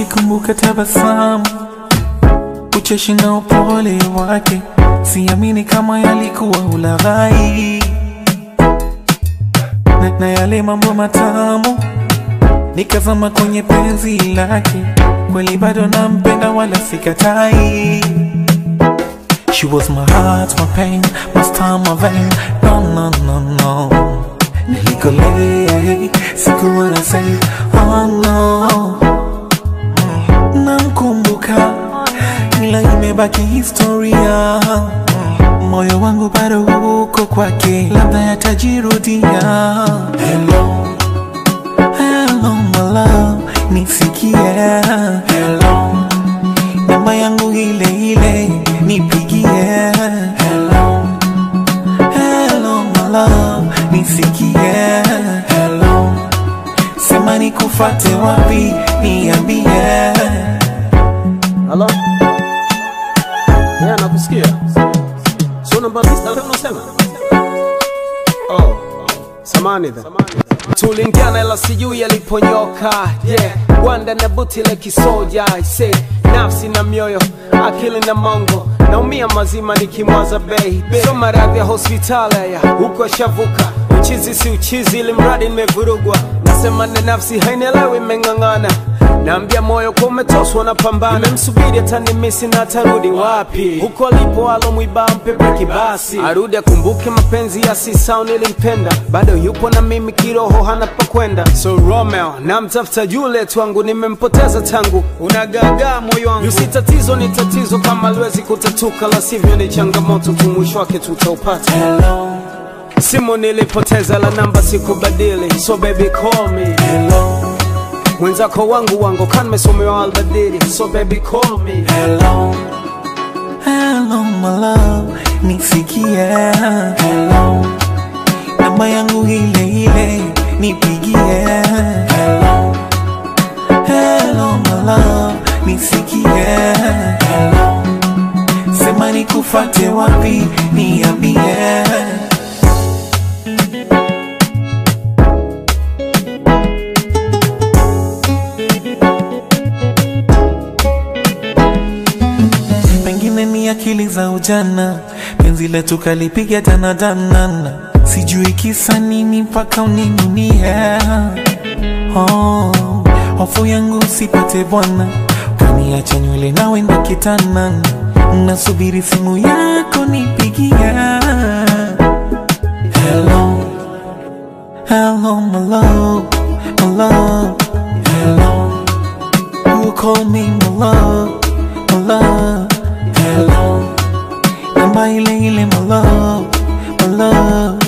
Nikumbuka tabasamu, ucheshi na upole wake, siamini kama yalikuwa ulaghai na, na yale mambo matamu, nikazama kwenye penzi lake, kweli bado nampenda wala sikatai. She was my heart, my pain, my star, my vein. No, no, no, no. Nikolay, sikuwa na say, oh no. Namkumbuka, ila imebaki historia. Moyo wangu bado uko kwake, labda yatajirudia. Hello, hello my love, nisikie. Hello, namba yangu ile ile, nipigie. Hello, hello my love, nisikie. Hello, sema nikufate wapi, niambie. Halo? Yeah, nakusikia. Sio namba lista unasema? Oh. Samani dha. Tulingiana ila sijui yaliponyoka. Yeah. Gwanda na buti la kisoja. I say nafsi na mioyo, akili na mongo. Naumia mazima nikimwaza baby. So maradhi ya hospitali ya huko shavuka. Uchizi si uchizi ili mradi nimevurugwa. Nasema na nafsi hainielewi imeng'ang'ana. Naambia moyo kwa umetoswa na pambana, nimemsubiri atanimisi na atarudi wapi? Huko alipo alomwiba mpe breki basi, arudi akumbuke mapenzi ya sisao nilimpenda, bado yupo na mimi kiroho, hana pa kwenda. So Romeo namtafuta yule twangu, nimempoteza tangu, unagagaa moyo wangu. Yusi tatizo ni tatizo, kama aliwezi kutatuka, la sivyo ni changamoto tu, mwisho wake tutaupata. Hello, Simu nilipoteza, la namba sikubadili, so baby call me. hello, Mwenzako wangu wangu kan mesomewa albadili, so baby call me. hello, hello my love, nisikie. Hello, namba yangu ile ile, nipigie. Hello, hello my love, nisikie. Hello, sema nikufate wapi, niambie. pengine ni akili za ujana, penzi letu kalipiga danadanana, sijui kisa nini mpaka uninunie. Oh, hofu yangu usipate bwana, kaniacha nywele na wenda kitanana, nasubiri simu yako nipigie. Hello, hello my love, my love, hello. Who call me my love, my love, hello. Namba ile ile my love, my love,